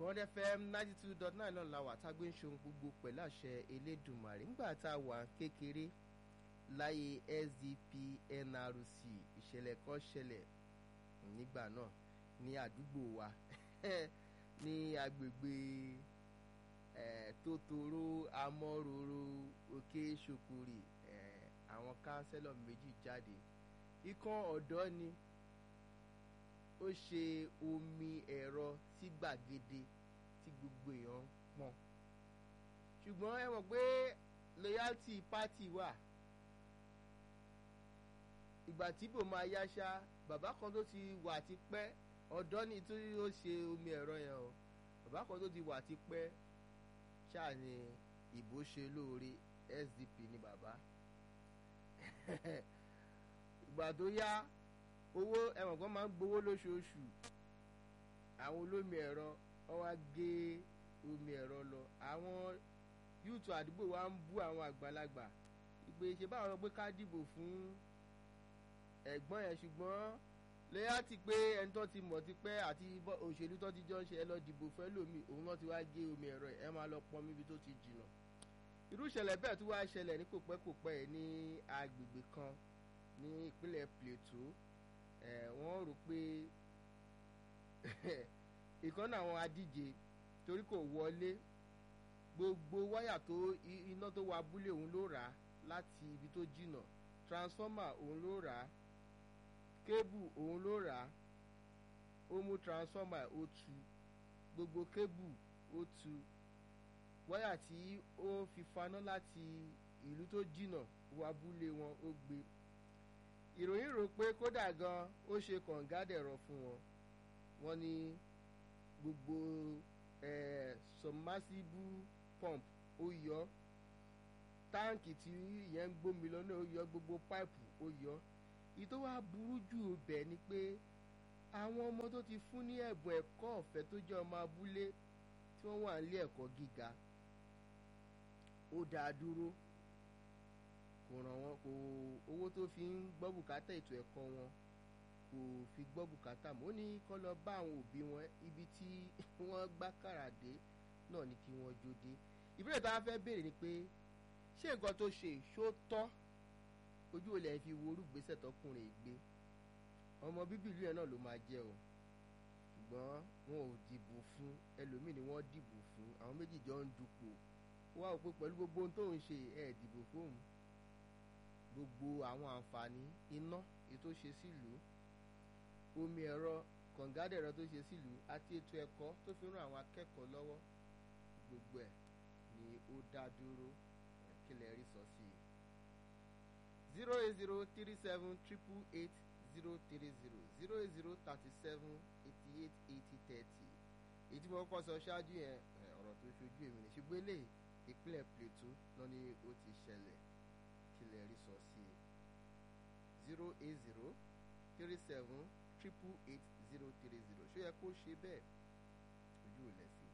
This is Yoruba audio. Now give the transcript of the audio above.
bond fm ninety two dot nine náà la wà tá a gbé ń ṣohun gbogbo pẹ̀lú àṣẹ elédùnmarè nígbà tá a wà kékeré láyé sdp nrc ìṣẹ̀lẹ̀ kan ṣẹlẹ̀ nígbà náà ní àdúgbò wa ní agbègbè tótóró amọ́ròrò òkè ṣokòrè àwọn kánsẹ́lọ̀ méjì jáde ikán ọ̀dọ́ ni ó ṣe omi ẹ̀rọ sí gbàgede tí gbogbo èèyàn ń pọ́n ṣùgbọ́n ẹ mọ̀ pé loyalty party wà ìgbà tí bò máa yáṣá bàbá kan tó ti wà ti pẹ́ ọ̀dọ́ ni tó ó ṣe omi ẹ̀rọ yẹn o bàbá kan tó ti wà ti pẹ́ ṣáà ni ìbò ṣe lóore SDP ni bàbá ìgbà tó yá owó ẹ̀wọ̀n kan máa ń gbowó lóṣooṣù àwọn olómi ẹ̀rọ wọ́n wá gé omi ẹ̀rọ lọ àwọn yúùtù àdúgbò wa ń bú àwọn àgbàlagbà ìpè ṣe báwọn sọ pé ká dìbò fún ẹ̀gbọ́n yẹn ṣùgbọ́n lẹ́yà ti pé ẹni tó ti mọ̀ ti pẹ́ àti òṣèlú tó ti jọ ń ṣe ẹ lọ dìbò fẹ́ lómi òun náà ti wá gé omi ẹ̀rọ ẹ máa lọ pọn níbi tó ti jìnnà irú ìṣẹ̀lẹ̀ bẹ́ẹ̀ tó wá ṣẹlẹ̀ ní kòpẹ́kòpẹ́ ní agbègbè kan ní ìpínlẹ̀ Plateau ẹ̀ wọ́n rò pé ìkan náà àwọn adíje torí kò wọlé gbogbo wáyà tó iná tó wà abúlé òun ló rà á láti ibi tó jìnnà transformer òun ló rà á kébù òun ló rà á ó mú transformer ó tú gbogbo kébù ó tú wáyà tí ó fi faná láti ìlú tó jìnnà wọ abúlé wọn ó gbé ìròyìn rò pé kódà gan ó ṣe kàngádẹ̀rọ fún wọn wọ́n ní gbogbo eh, submersible pump ó yọ táǹkì tí ìyẹn ń gbómi lọ náà ó yọ gbogbo páìpù ó yọ ìtò wá burú jù bẹ́ẹ̀ ni pé àwọn ọmọ tó ti fún ní ẹ̀bùn ẹ̀kọ́ ọ̀fẹ́ tó jẹ́ ọmọ abúlé tí wọ́n wà nílé ẹ̀kọ́ gíga ó dáa dúró kò ràn wọ́n kò owó tó fi ń gbọ́ bùkátà ètò ẹ̀kọ́ wọn kò fi gbọ́ bùkátà mọ́ ó ní kọ́ lọ bá àwọn òbí wọn ibi tí wọ́n gbá kàrà dé náà ni kí wọ́n jó dé ìbéèrè tá a fẹ́ béèrè ni pé ṣé nǹkan tó ṣe ṣó tọ́ ojú olè fi wo orúgbésẹ tọkùnrin ìgbé ọmọ bíbí ìlú yẹn náà ló máa jẹ o ṣùgbọ́n wọn ò dìbò fún ẹlòmíì ni wọ́n dìbò fún àwọn méjì jọ ń dupò wọ́n á pé pẹ̀lú gbogbo ohun tó ń ṣe ẹ̀ dìbò fóun gbogbo àwọn àǹfààní iná ètò ṣe sílùú omi ẹ̀rọ kọ̀ǹgádẹ̀rọ tó ṣe sílùú àti ètò ẹ̀kọ́ tó fi ràn àwọn akẹ́kọ̀ọ́ lọ́wọ́ gbogbo ẹ̀ ni ó dá dúró kílẹ̀ rí sọ sí i zero eight zero three seven triple eight zero three zero zero eight zero thirty seven eighty eight eighty thirty èyí tí mo kọ́ sọ ṣáájú yẹn ọ̀rọ̀ tó ṣojú èmi ní ṣùgbọ́n ilé ìpínlẹ̀ Plateau náà ni ó ti ṣẹlẹ̀ kílẹ̀ rí sọ sí i zero eight zero three seven triple eight zero three zero ṣó yẹ kó ṣe bẹ́ẹ̀ ojú ò lẹ́sìn.